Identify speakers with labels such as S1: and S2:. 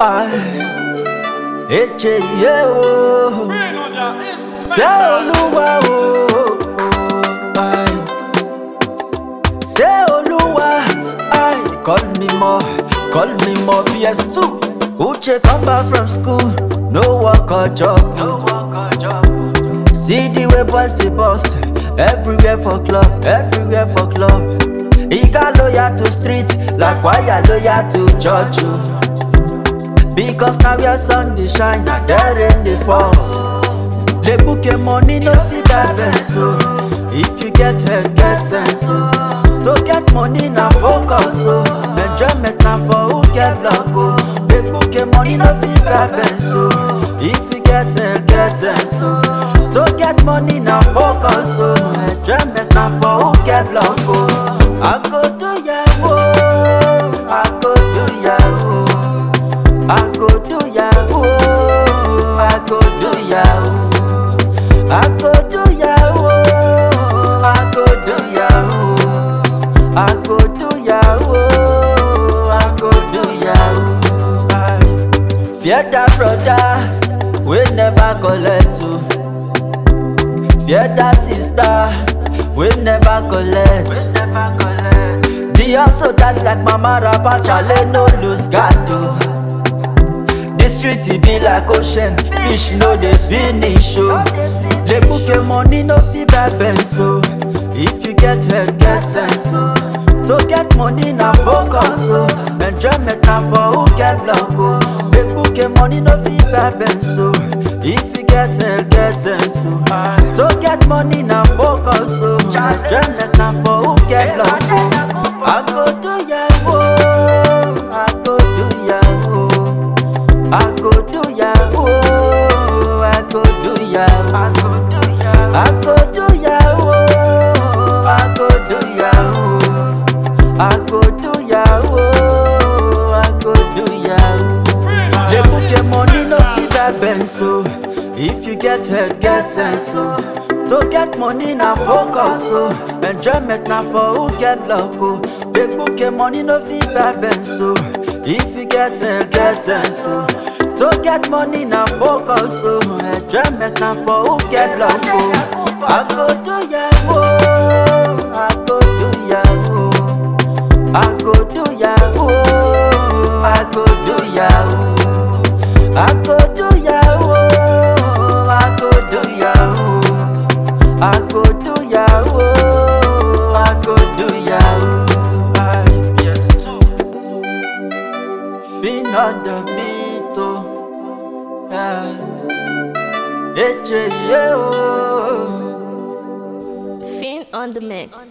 S1: Eche ye o, ṣé Olúwa o, ai. ṣé Olúwa, ai. Call me more, call me more PS2. Uche come back from school, no work or job. No work or job. See the way boys dey bust, everywhere for club, everywhere for club. He got loyal to street, like wire loyal to church. oh. Because now your sun dey shine, na there rain dey fall. Le bouquet money no fit buy so If you get head, get sense so To get money na focus so Enjoyment na for who get luck oh Le bouquet money no fit buy so If you get head, get sense so To get money na focus so Enjoyment na for who get luck oh I go do yahoo, I go do yahoo I go do yahoo, I go do yahoo I go do yahoo, I go do yahoo, I go do yahoo, I go do yahoo. Aye. Fear that brother, we never collect to. Fear that sister, we never collect. The hustle that like mama rapper chale no lose guard to. The street e be like ocean, fish no dey finish o. Le bouquet money no fit buy Benz o. If you get head, get sense o. To get money na focus o. Enjoyment na for who get luck o. Le bouquet money no fit buy Benz o. If you get head, get sense o. To get money na focus o. Enjoyment na for who get luck o. I go do yahoo, I go do yahoo. I go do yahoo, I go do yahoo. I go do yahoo, I go do yahoo. I go do yahoo, I go do yahoo. Le bouquet money no fit buy Benz o. If you get head, get sense o. To get money na focus o. Enjoyment na for who get luck o. Le bouquet money no fit buy Benz o. If you get head, get sense o. To get money na focus o. Enjoyment na for who get luck o. I go do yahoo, I go do yahoo. I go do yahoo, I go do yahoo. I go do yahoo, I go do yahoo. I go do yahoo, I go do yahoo. Aye. Fin on the beat, oh. Yeah. Eche, yeah, oh.
S2: Fin on the mix.